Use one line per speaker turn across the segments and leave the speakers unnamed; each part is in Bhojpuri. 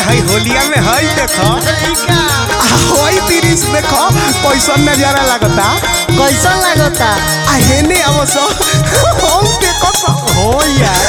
हई होलिया में हई देखो हई तिरिस देखो कैसन नजारा लगता
कैसन लागता
आ हेने अवसो हम के कसो हो यार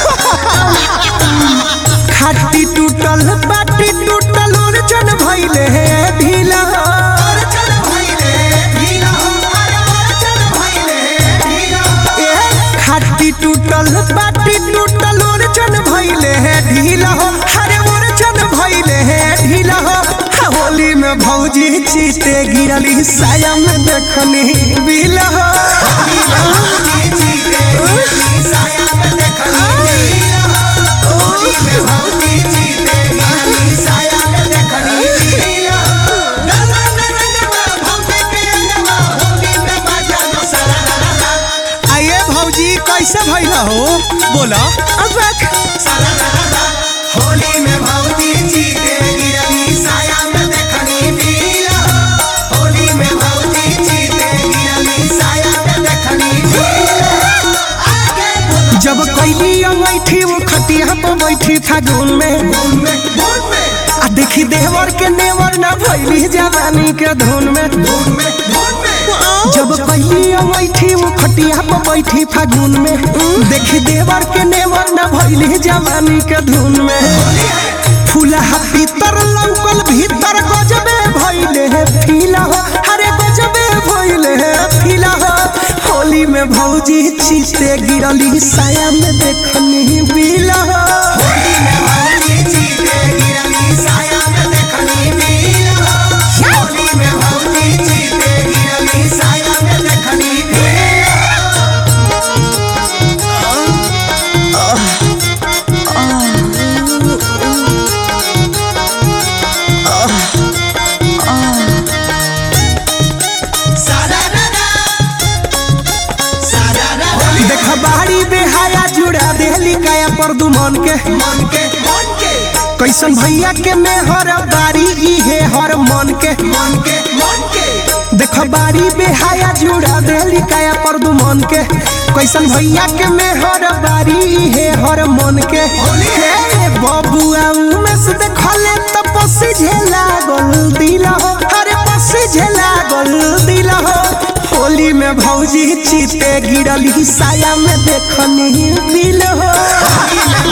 खाटी टूटल बाटी टूटल ओरचन भइले हे ढीला ओरचन भइले ढीला ओरचन भइले ढीला ए खाटी टूटल बाटी टूटल ओरचन भइले हे ढीला हो हरे ओरचन भइले हे ढीला हो हा, होली में भौजी चीते गिरली साया में देखनी बिला हो भौजी चीते गिरली साया में देखनी बिला हो। होली में भौजी चीते गिरली साया में देखनी बिला हो। गला में रंगवा, भौजी के अंगवा, होली में बाजा लो सारा ला ला ला। आइए भौजी कैसे भइला हो बोला अब रख सारा ला ला ला। होली में भौजी चीते गिरली साया में देखनी बिला हो। होली में भौजी चीते गिरली साया में देखनी बिला हो। आगे बोलो। जब कैली अंगैठी वो खटिया पर बैठी फागुन में आ देखी देवर के नेवर ना भैली जवानी के धुन में जब कैली अंगैठी वो खटिया पर बैठी फागुन में देखी देवर के नेवर ना भैली जवानी के धुन में फूला भीतर लौकल भीतर गजबे भइले है फीला हो अरे गजबे भइले है फीला हो होली में भौजी चीते गिरली साया में देखनी बीला हो होली में भौजी चीते गिरली साया में देखनी बीला हो होली में भौजी चीते गिरली साया में देखनी बीला हो देख बाड़ी बेहाया जुड़ा देहली काया पर दुमन के मन के मन के कैसन भैया के मेहर बारी इहे हर मन के मन के मन के देख बाड़ी बेहाया जुड़ा देहली काया पर दुमन के कैसन भैया के मेहर बारी इहे हर मन के हे बबुआ में से देखले त पसी झेला गोल दिला हो अरे पसी झेला गोल दिला हो होली में भौजी चीते गिरली साया में देखनी बिल हो